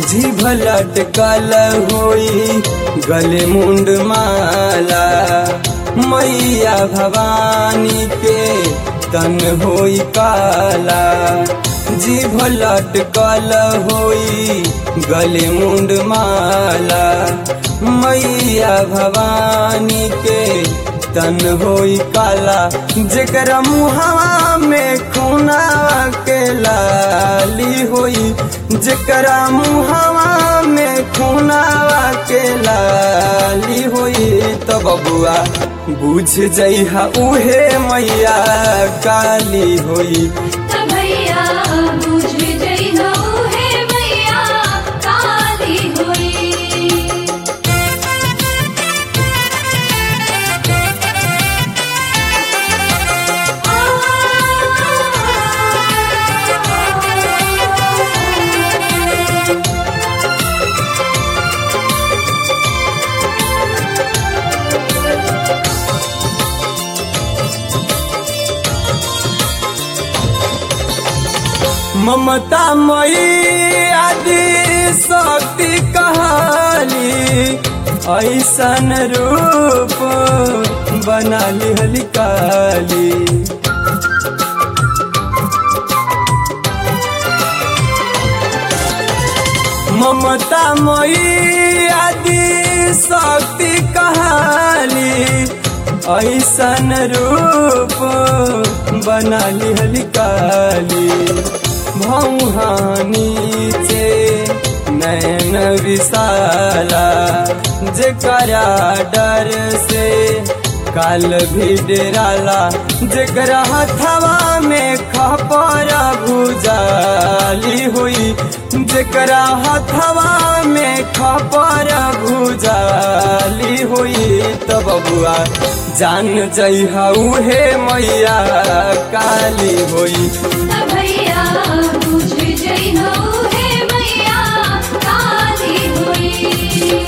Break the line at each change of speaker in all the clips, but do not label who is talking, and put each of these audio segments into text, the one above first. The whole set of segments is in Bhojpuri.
जीभ लटकल होई गले मुंड माला मैया भवानी के तन होई काला जीभ लटकल होई गले मुंड माला मैया भवानी के तन होई काला जेकरा मुहावा में खूना के लाली होई जेकरा मुहावा में खूना के लाली होई तो बबुआ बुझ जइहा उहे मैया काली होई
त भैया बुझ जइहो हे मैया काली होई
ममता मई आदि शक्ति कहाली ऐसन रूप बना लिहली काली ममता मई आदि शक्ति कहाली ऐसन रूप बना लिहली काली भौहानी से नैन विशाला जेकरा डर से काल भी डेराला जेकरा हथवा में खपर भुजाली हुई जेकरा हथवा में खपर भुजाली हुई तो बबुआ जान जइहा उहे मैया काली होई
त भैया बुझ जइहो हे मैया काली होई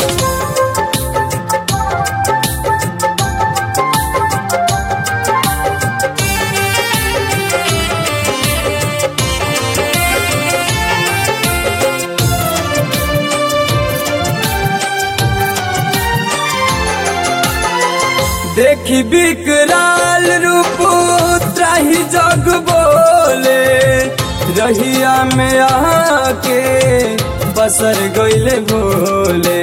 देखी विकराल रूप त्राही जग बोले रहिया में आके बसर गईले भोले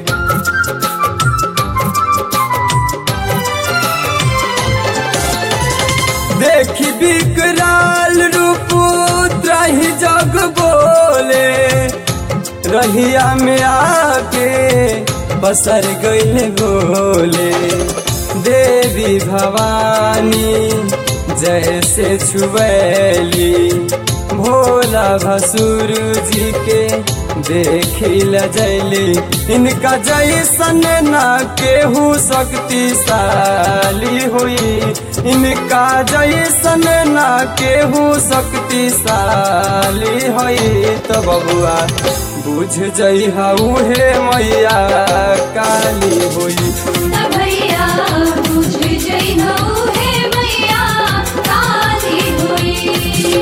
देखी विकराल रूप त्राही जग बोले रहिया में आके बसर गईले भोले देवी भवानी जैसे छुबैली भोला भसुर जी के देखी लजैली इनका जैसन ना केहू शक्तिशाली हुई इनका जैसन ना केहू शक्तिशाली हुई तो बबुआ बुझ जइहा उहे मैया काली हुई
त भैया बुझ जइहो हे मैया काली होई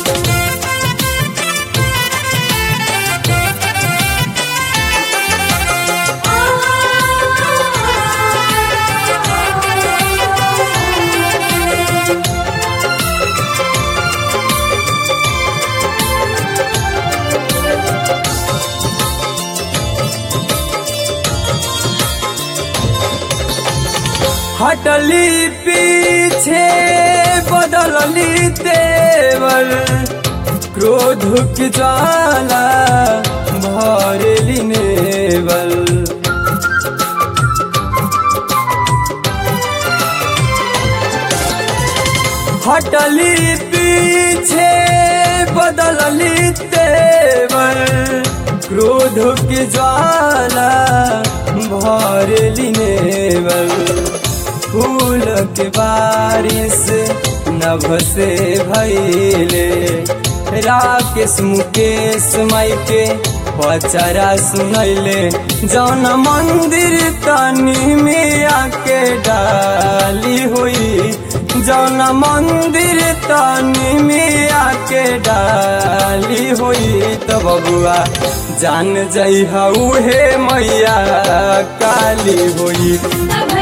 हटली पीछे बदलली तेवर क्रोध की ज्वाला भरली नेवल हटली पीछे बदलली तेवर क्रोध की ज्वाला भरली नेवल फूल के बारिश नभ से भैले राकेश मुकेश माई के पचरा सुनैले जौन मंदिर तनी में आके डाली हुई जौन मंदिर तनी में आके के डाली होई त बबुआ जान जई हे मैया काली होई
त